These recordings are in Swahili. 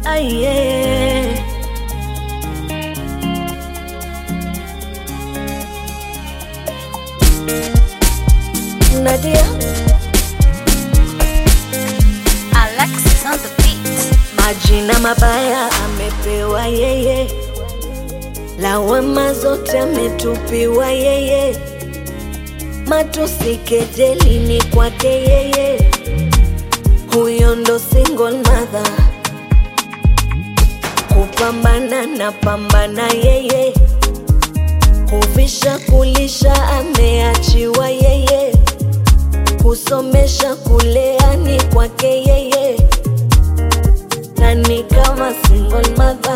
Aye. Nadia, Alexis on the beat. majina mabaya amepewa yeye, lawama zote ametupiwa yeye, matusi kejeli ni kwake yeye, huyo ndo single mother, kupambana na pambana yeye, kuvisha kulisha ameachiwa yeye, kusomesha kulea ni kwake yeye nani kama single mother.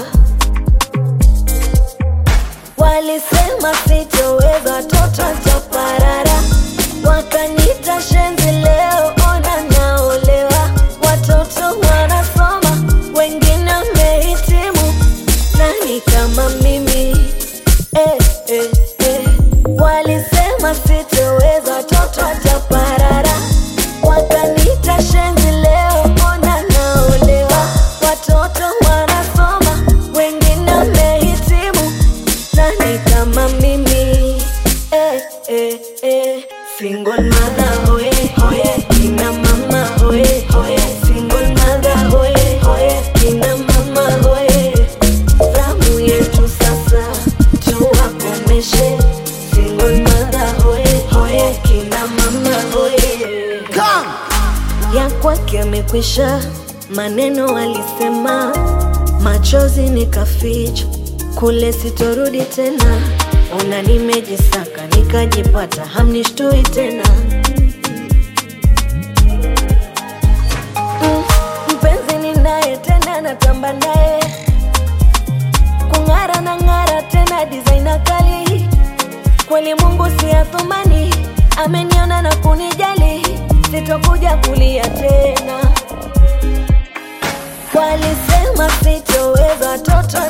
Walisema sitoweza, toto chaparara, wakanita shenzi, leo ona naolewa, watoto wanasoma, wengine wamehitimu, nani kama mimi eh, eh, eh. Walisema sitoweza, toto chaparara, wakanita shenzi, leo ona naolewa, watoto wanasoma, wengine wamehitimu, nani kama mimi eh, eh, eh. Single mother hoye hoye, kina mama hoye hoye, single mother hoye hoye, kina mama hoye. Zamu yetu sasa tuwakomeshe, single mother hoye hoye, kina mama hoye ya kwake amekwisha, maneno alisema, machozi nikaficha, kule sitorudi tena. Ona nimejisaka nikajipata, hamnishtui tena. Mm, mpenzi ninaye tena, natamba naye kung'ara na ng'ara tena, designer kali kweli Mungu si athumani, ameniona na kunijali, sitokuja kulia tena. Walisema sitoweza, toto